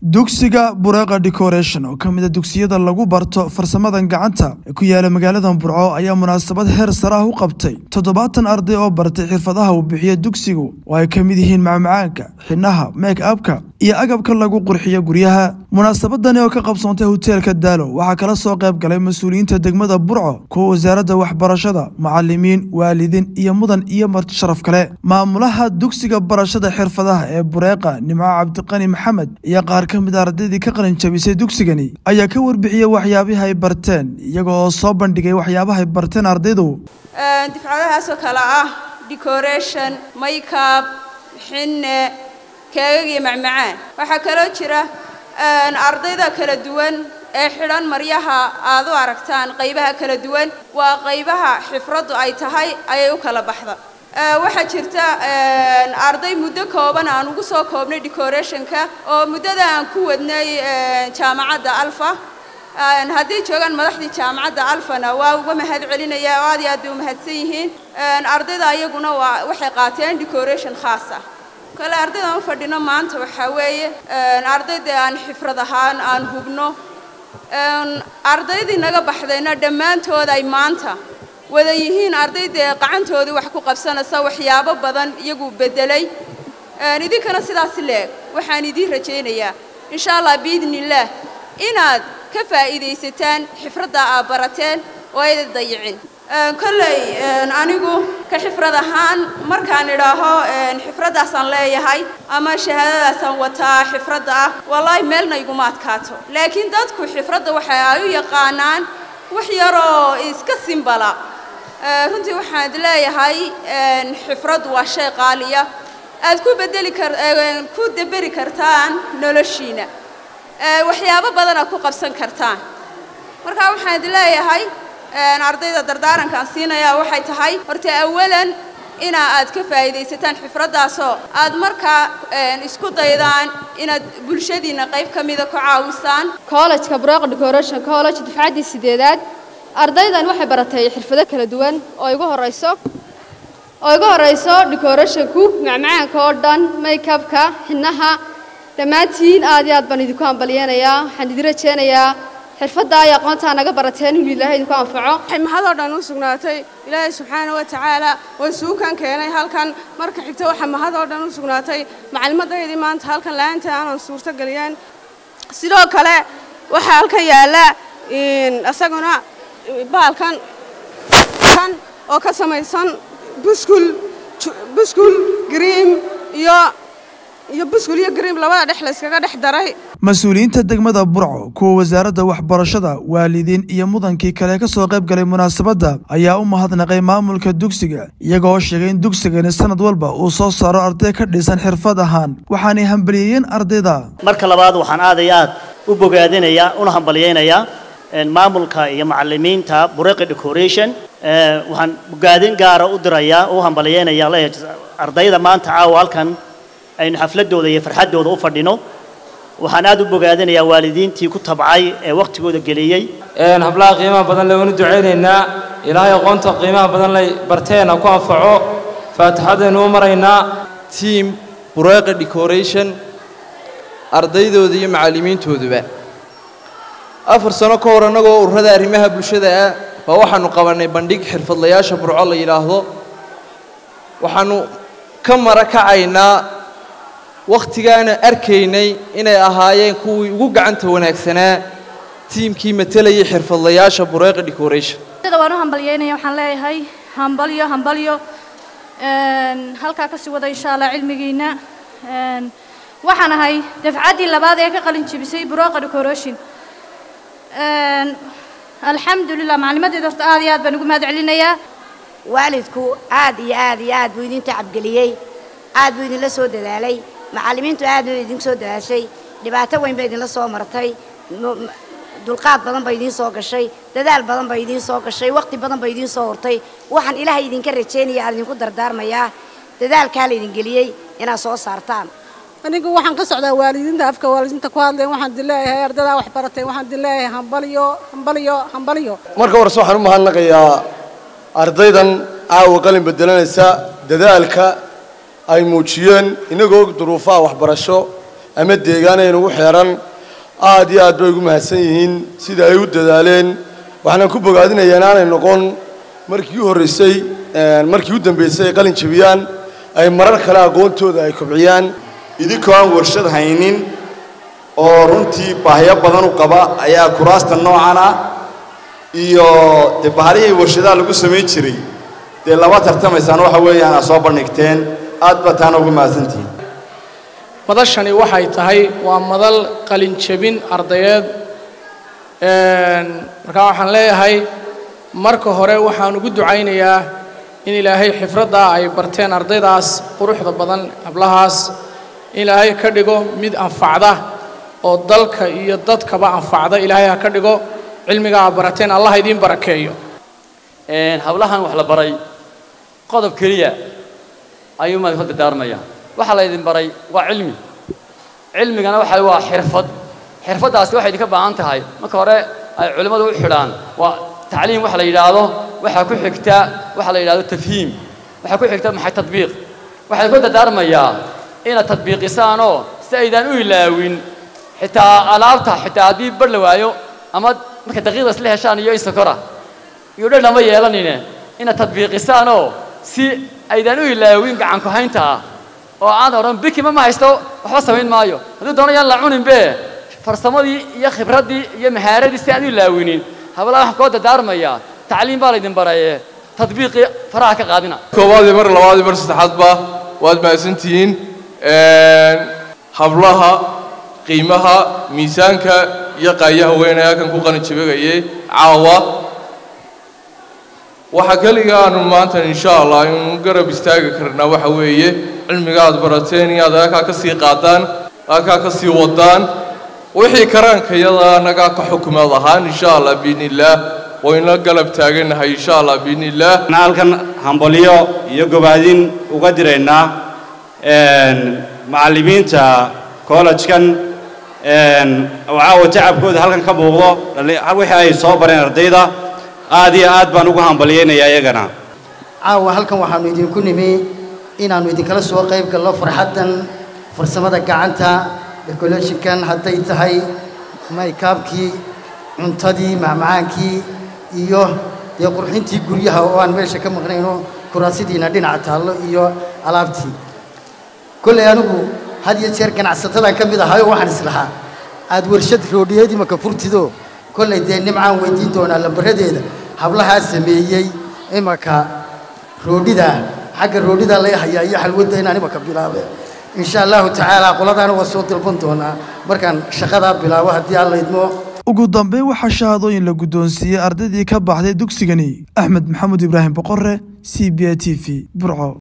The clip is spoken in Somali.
dugsiga bureeqa decoration oo ka mida dugsiyada lagu barto farsamadan gacanta ee ku yaala magaalada burco ayaa munaasabad heer sare ah u qabtay toddobaatan arday oo bartay xirfadaha uu bixiyo dugsigu oo ay ka mid yihiin macmacaanka xidhnaha make abka iyo agabka lagu qurxiyo guryaha munaasabadani oo ka qabsoontay hoteelka daalo waxaa kala soo qayb galay mas-uuliyiinta degmada burco kuwa wasaaradda waxbarashada macalimiin waalidiin iyo mudan iyo marti sharaf kale maamulaha dugsiga barashada xirfadaha ee bureeqa nimco cabdiqani maxamed iyo qaar ka mid a ardaydii ka qalin jabisay dugsigani ayaa ka warbixiyey waxyaabihi ay barteen iyaga oo soo bandhigay waxyaabaha ay barteen ardaydu difcadahaasoo kale ah decoration makeup xinne keegag iyo macmacaan waxaa kaloo jira ardayda kala duwan ee xidhan maryaha aad u aragtaan qaybaha kala duwan waa qaybaha xifraddu ay tahay ayay u kala baxda waxaa jirta arday muddo kooban aan ugu soo koobnay decorationka oo muddada aan ku wadnay jaamacadda alfa haddii joogaan madaxdii jaamacadda alfana waa uga mahad celinaya oo aad iyo aad bay u mahadsan yihiin ardayda iyaguna waa waxay qaateen decoration khaas ah kale ardaydan u fadhino maanta waxaa weeye ardayda aan xifrad ahaan aan hubno ardaydii naga baxdayna dhammaantood ay maanta wada yihiin ardaydee qacantoodii wax ku qabsanaysa waxyaabo badan iyagu beddelay idinkana sidaas leeg waxaan idiin rajaynayaa insha allah biidni illaah inaad ka faa'iidaysataan xifradda aad barateen oo aydan dayicin kolley anigu ka xifrad ahaan markaan idhaaho xifraddaasaan leeyahay ama shahaadadaasaan wataa xifradda ah wallaahi meelna iguma adkaato laakiin dadku xifradda waxa ay u yaqaanaan wax yaroo iska simbala runtii waxaan leeyahay xifraddu waa shay qaaliya aad ku bedeli kar ku deberi kartaan noloshiina waxyaabo badan aad ku qabsan kartaan marka waxaan leeyahay ardayda dardaarankaan siinayaa waxay tahay horta awalan inaa aad ka faa'iidaysataan xifraddaasoo aad markaa isku daydaan inaad bulshadiinna qayb ka mida ku caawisaan college-ka bureeq decoration college dufcaddii sideedaad ardaydan waxay baratay xirfado kala duwan oo igu horeyso oo igu horeyso decorationku macmacaanka oo dhan makeupka xidnaha dhammaantiin aad iyo aad baan idinku hambalyeenayaa waxaan idin rajeynayaa xirfadda ay aqoontaa naga barateen inuu ilaahay idinku anfaco waxay mahadoo dhan u sugnaatay ilaahay subxaana wa tacaala oo suukan keenay halkan marka xigta waxaa mahadoo dhan u sugnaatay macalimaddaydii maanta halkan la-aanta aanan suurto geliyeen sidoo kale waxaa halkan yaalla isaguna baalkan kan oo ka samaysan buskul buskul griim iyo iyo buskul iyo griim labada dhex layskaga dhex daray mas-uuliyiinta degmada burco kuwa wasaaradda waxbarashada waalidiin iyo mudankii kale ka soo qayb galay munaasabadda ayaa u mahadnaqay maamulka dugsiga iyaga oo sheegay in dugsigani sanad walba uu soo saaro arday ka dhisan xirfad ahaan waxaanay hambalyeeyeen ardayda marka labaad waxaan aad iyo aad u bogaadinayaa una hambalyeynayaa maamulka iyo macalimiinta bureeqi decoration waxaan bogaadin gaara u dirayaa u hambalyeynayaa leeyahay ardayda maanta caawa halkan aynu xafladooda iyo farxaddooda u fadhino waxaan aad u bogaadinayaa waalidiintii ku tabcay ee wakhtigooda geliyey hablaha qiimaha badan le waanu ducaynaynaa ilaahay aqoonta qiimaha badan lay barteena ku anfaco faatixadaynu u maraynaa tiam bureeqa decoration ardaydooda iyo macallimiintooduba afar sano ka hor annagoo ururada arrimaha bulshada ah baa waxaanu qabannay bandhig xirfadlayaasha burco la yidhaahdo waxaanu ka mara kacaynaa wakhtigaana arkaynay inay ahaayeen kuwii ugu gacanta wanaagsanaa tiimkii matalayay xirfadlayaasha bureeqa decoration waan u hambalyeynaya waxaan leeyahay hambalyo hambalyo halkaa kasii wada insha allah cilmigiina waxaan ahay dafcaddii labaad ee ka qalin jebisay bureeqa decoration alxamdulilah maclimadeeda horta aad iyo aad baan ugu mahad celinayaa waalidku aad iyo aad iyo aad buu idin tacabgeliyey aad buu idinla soo dadaalay macallimiintu aad bay idin soo dadaashay dhibaato weyn bay idinla soo martay dulqaad badan bay idiin soo gashay dadaal badan bay idiin soo gashay waqti badan bay idiin soo hortay waxaan ilaahay idinka rajaynaya aan idinku dardaarmayaa dadaalkaa la idin geliyey inaad soo saartaan anigu waxaan ka socdaa waalidiinta afka waalidiinta ku hadleen waxaan idin leeyahay ardadaa wax baratay waxaan idin leeyahay hambalyo hambalyo hambalyo marka horese waxaan u mahadnaqayaa ardaydan caawa qalin bedelanaysa dadaalka ay muujiyeen inagoo duruufaha waxbarasho ama deegaan ay nagu xeeran aad iyo aad bay ugu mahadsan yihiin sida ay u dadaaleen waxaanan ku bogaadinayaa inaanay noqon markii u horreysay markii u dambeysay ay qalin jebiyaan ay marar kale aqoontooda ay kobciyaan idinkoo aan warshad haynin oo runtii baahyo badan u qaba ayaa kuraasta noocan ah iyo dee bahalihii warshadaha lagu samayn jiray dee laba tartamaysaan waxa weeyaan aad soo bandhigteen aad baa taana ugu mahadsantihiin madashani waxay tahay waa madal qalinjebin ardayeed markaa waxaan leeyahay marka hore waxaan ugu ducaynayaa in ilaahay xifraddaa ay barteen ardaydaas quruxda badan hablahaas in ilaahay ka dhigo mid anfacda oo dalka iyo dadkaba anfacda ilaahay ha ka dhigo cilmiga aa barateen allah idiin barakeeyo hablahan wax la baray qodob keliya ayuu maad ka dardaarmaya waxaa la idin baray waa cilmi cilmigana waxa waa xirfad xirfaddaasi waxay idinka baahan tahay marka hore ay culimmadu u xidhaan waa tacliim waxa la yidhaahdo waxaa ku xigta waxa la yidhahdo tafhiim waxaa ku xigta maxay tadbiiq waxaan ku dardaarmayaa inaad tadbiiqisaanoo si aydaan u ilaawin xitaa alaabta xitaa haddii bar la waayo ama marka daqiiqda isla heshaan iyo insokora iyo dhan lama yeelanine inaad tadbiiqisaanoo si aydaan u ilaawin gacanku haynta ah oo aan odhan bikima ma haysto waxba samayn maayo hadduu doono yaan la cuninbe farsamadii iyo khibraddii iyo mahaaradii si aan u ilaawinin hablaha waxaan koo dardaarmayaa tacliim baa laydin baraye tadbiiqii faraha ka qaadina koowaadii mar labaadii mar saddexaadba waad mahadsantihiin hablaha qiimaha miisaanka iyo qaayaha weyn ee halkan ku qalinjabagayay caawa waxa keliga aanu maanta insha allah inu garab istaagi karnaa waxa weeye cilmiga aad barateen inaad halkaa ka sii qaadaan halkaa ka sii wadaan wixii karaankayada annagaa ka xukumaad ahaan insha allah biidni illaah wayna galab taaganahay insha allah biidni illaah halkan hambalyo iyo gobaadin uga diraynaa macallimiinta kollejkan oo caawa tacabkooda halkan ka muuqdo wixii ay soo bareen ardayda aad iyo aad baan ugu hambalyaynayaa iyagana caawa halkan waxaannu idinku nimi inaannu idinkala soo qayb galno farxaddan farsamada gacanta decorationkan hadday tahay maykaabkii cuntadii macmacaankii iyo dee qurxintii guryaha oo aan meesha ka maqnayno kuraasidiina dhinaca taallo iyo alaabtii kollay anigu had iyo jeer ganacsatadan ka mid ahayo waxaan islahaa aad warshad roodhiyeed imaka furtido kollay dee nimcaan weydiin doonaa lambaradeeda hablahaa sameeyey imaka roodhida xagga roodhida lay hayaa iyo xalwadda inaan imaka bilaabe insha allahu tacaala qoladaana waa soo dalban doonaa markaan shaqadaa bilaabo haddii alla idmo ugu dambeyn waxaa shahaadooyin la guddoonsiiyey ardaydii ka baxday dugsigani axmed maxamuud ibraahim boqore c b a t v burco